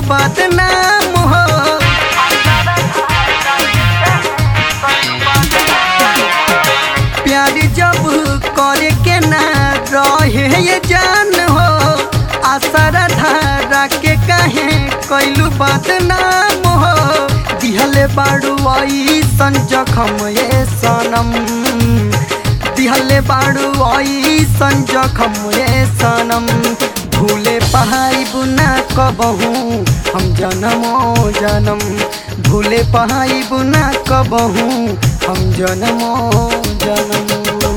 बदनाम हो प्यार जब करे के ना रहे ये जान हो आसर धारा के कहे कैलू बदनाम हो दिहले बाड़ू ऐसन जखम ये सनम दिहले बाड़ू ऐसन जखम ये सनम भूले पहाई बुना कबहू हम जनमो जनम भूले पहाई बुना कबहू हम जनमो जनम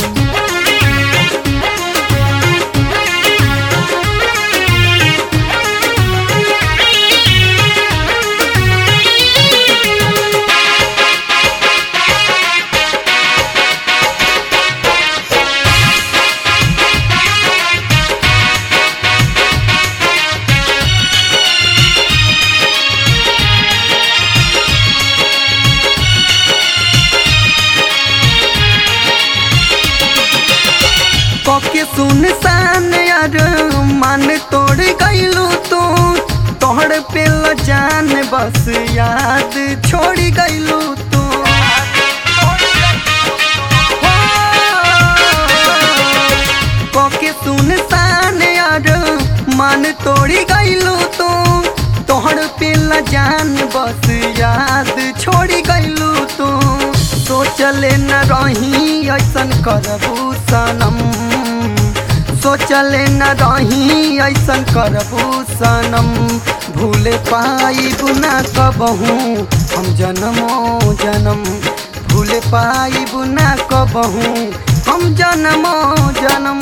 कके सुनसान यार मन तोड़ गईलू तू तोहर पे ल जान बस याद छोड़ गईलू तू कके सुनसान यार मन तोड़ गईलू तू तोहर पे ल जान बस याद छोड़ गईलू तू सोचले न रही ऐसन करबू सनम सोचले न रही ऐसन करबू सनम भूले पाई बुना कबहू हम जनमो जनम भूले पाई बुना कबहू हम जनमो जनम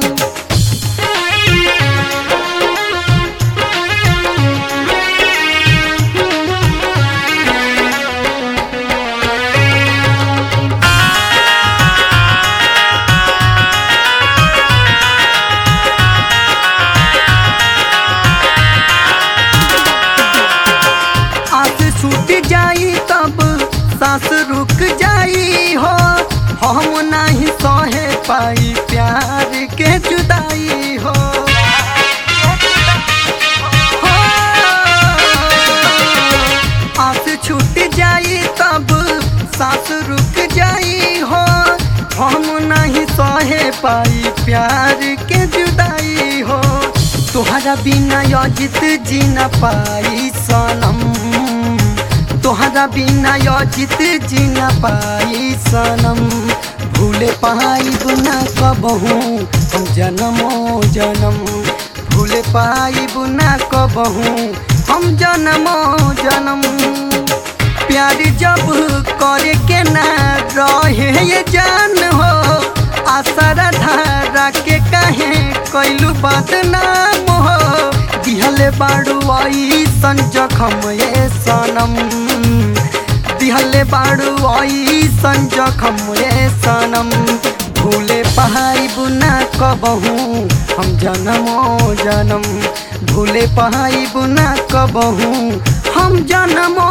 आस छूट जाई तब सांस रुक जाई हो हम नहीं सहे पाई प्यार के जुदाई हो हो, आस छूट जाई तब सांस रुक जाई हो हम नहीं सहे पाई प्यार के जुदाई हो तोहरा बिना यजित जी न पाई सनम तोहरा बिना यजित जी न पाई सनम भूले पाई बुना कबहू हम जनमो जनम भूले पाई बुना कबहू हम जनमो जनम प्यार जब करे के ना रहे ये जान हो आसरा धारा के कहे कैलू बदनाम हो दिहले बाड़ू ऐसन जखम ये सनम दिहले बाड़ू ऐसन जखम ये सनम भूले पहाई बुना कबहू हम जनमो जनम भूले पहाई बुना कबहू हम जनमो